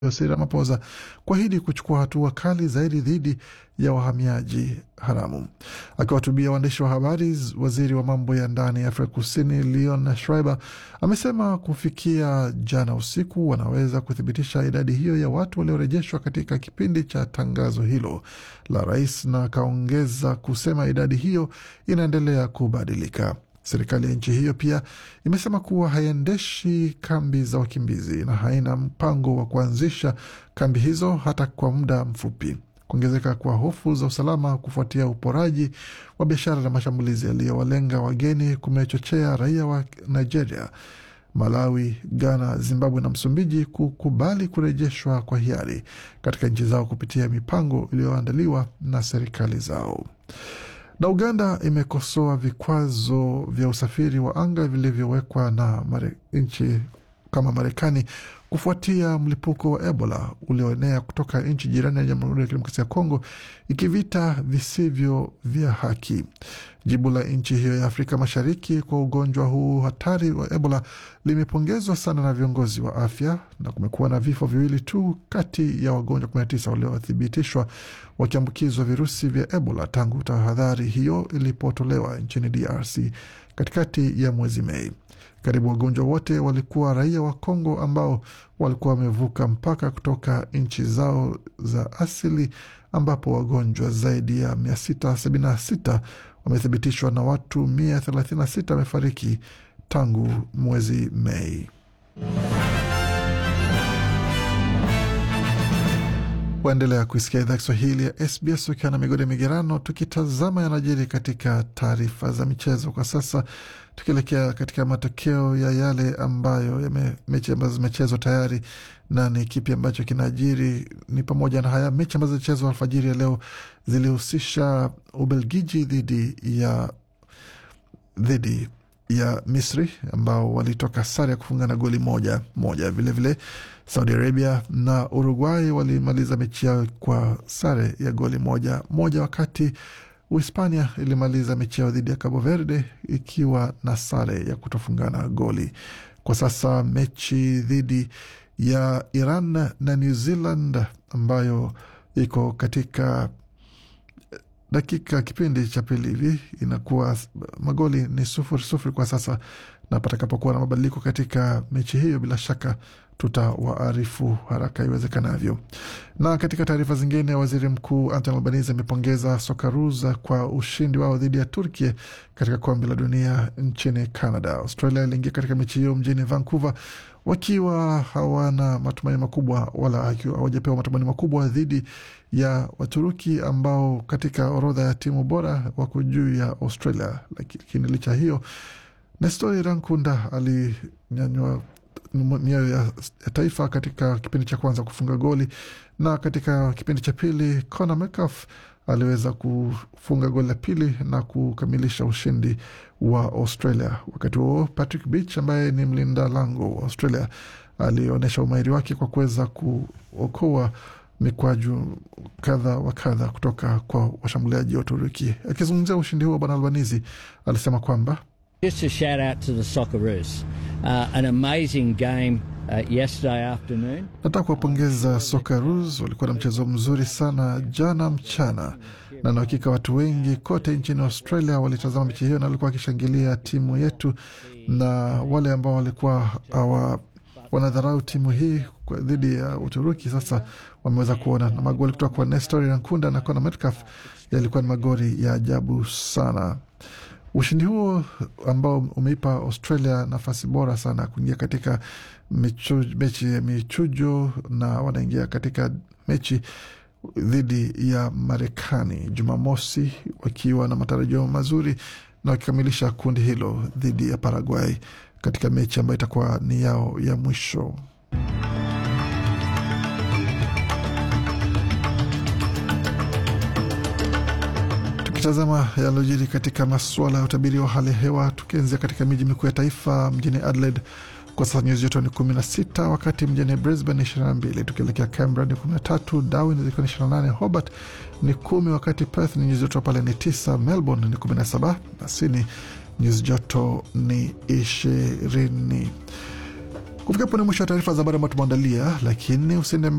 Cyril Ramaphosa kuahidi kuchukua hatua kali zaidi dhidi ya wahamiaji haramu. Akiwahutubia waandishi wa habari, waziri wa mambo ya ndani ya Afrika Kusini Leon Schreiber amesema kufikia jana usiku wanaweza kuthibitisha idadi hiyo ya watu waliorejeshwa katika kipindi cha tangazo hilo la rais, na akaongeza kusema idadi hiyo inaendelea kubadilika. Serikali ya nchi hiyo pia imesema kuwa haiendeshi kambi za wakimbizi na haina mpango wa kuanzisha kambi hizo hata kwa muda mfupi. Kuongezeka kwa hofu za usalama kufuatia uporaji wa biashara na mashambulizi yaliyowalenga wageni kumechochea raia wa Nigeria, Malawi, Ghana, Zimbabwe na Msumbiji kukubali kurejeshwa kwa hiari katika nchi zao kupitia mipango iliyoandaliwa na serikali zao na Uganda imekosoa vikwazo vya usafiri wa anga vilivyowekwa na nchi kama Marekani kufuatia mlipuko wa Ebola ulioenea kutoka nchi jirani ya Jamhuri ya Kidemokrasia ya Kongo, ikivita visivyo vya haki. Jibu la nchi hiyo ya Afrika Mashariki kwa ugonjwa huu hatari wa Ebola limepongezwa sana na viongozi wa afya, na kumekuwa na vifo viwili tu kati ya wagonjwa 19 waliothibitishwa wakiambukizwa virusi vya Ebola tangu tahadhari hiyo ilipotolewa nchini DRC katikati ya mwezi Mei. Karibu wagonjwa wote walikuwa raia wa Kongo ambao walikuwa wamevuka mpaka kutoka nchi zao za asili, ambapo wagonjwa zaidi ya 676 wamethibitishwa na watu 136 wamefariki tangu mwezi Mei. Waendelea kuisikia idhaa Kiswahili ya SBS ukiwa na migode migerano, tukitazama yanajiri katika taarifa za michezo kwa sasa, tukielekea katika matokeo ya yale ambayo yame, mechi ambazo zimechezwa tayari na ni kipi ambacho kinaajiri. Ni pamoja na haya mechi ambazo zilichezwa alfajiri ya leo zilihusisha Ubelgiji dhidi ya dhidi ya Misri ambao walitoka sare ya kufungana goli moja moja. Vilevile vile, Saudi Arabia na Uruguay walimaliza mechi yao kwa sare ya goli moja moja, wakati Uhispania ilimaliza mechi yao dhidi ya Cabo Verde ikiwa na sare ya kutofungana goli. Kwa sasa mechi dhidi ya Iran na New Zealand ambayo iko katika dakika kipindi cha pili hivi inakuwa magoli ni sufuri sufuri kwa sasa, na patakapokuwa na mabadiliko katika mechi hiyo, bila shaka tutawaarifu haraka iwezekanavyo. Na katika taarifa zingine, waziri mkuu Anthony Albanese amepongeza Socceroos kwa ushindi wao dhidi ya Turkey katika kombe la dunia nchini Canada. Australia iliingia katika mechi hiyo mjini Vancouver wakiwa hawana matumaini makubwa wala hawajapewa matumaini makubwa dhidi ya Waturuki ambao katika orodha ya timu bora wako juu ya Australia. Lakini licha hiyo, Nestori Rankunda alinyanywa mioyo ya taifa katika kipindi cha kwanza kufunga goli, na katika kipindi cha pili Conor Metcalfe aliweza kufunga goli la pili na kukamilisha ushindi wa Australia. Wakati huo Patrick Beach ambaye ni mlinda lango wa Australia alionyesha umahiri wake kwa kuweza kuokoa mikwaju kadha wa kadha kutoka kwa washambuliaji wa Uturuki. Akizungumzia ushindi huo, Bwana Albanizi alisema kwamba Just a shout out to the Socceroos. Uh, an amazing game uh, yesterday afternoon. Nataka kuwapongeza Socceroos, walikuwa na mchezo mzuri sana jana mchana, na na hakika watu wengi kote nchini Australia walitazama mechi hiyo na walikuwa wakishangilia timu yetu, na wale ambao walikuwa hawa wanadharau timu hii dhidi ya Uturuki sasa wameweza kuona, na magoli kutoka kwa Nestor Rankunda na Conor Metcalfe yalikuwa ni magoli ya ajabu sana. Ushindi huo ambao umeipa Australia nafasi bora sana kuingia katika michu, mechi ya michujo na wanaingia katika mechi dhidi ya Marekani Jumamosi wakiwa na matarajio mazuri na wakikamilisha kundi hilo dhidi ya Paraguay katika mechi ambayo itakuwa ni yao ya mwisho. Tukitazama yalojiri katika masuala ya utabiri wa hali ya hewa, tukianzia katika miji mikuu ya taifa, mjini Adelaide kwa sasa nyuzi joto ni 16, wakati mjini Brisbane ni 22, tukielekea Canberra ni 13, Darwin zikiwa ni 28, Hobart ni 10, wakati Perth ni nyuzi joto pale ni 9, Melbourne ni 17 na Sydney nyuzi joto ni 20. Kufika hapo ni mwisho wa taarifa za habari ambayo tumeandalia, lakini usiende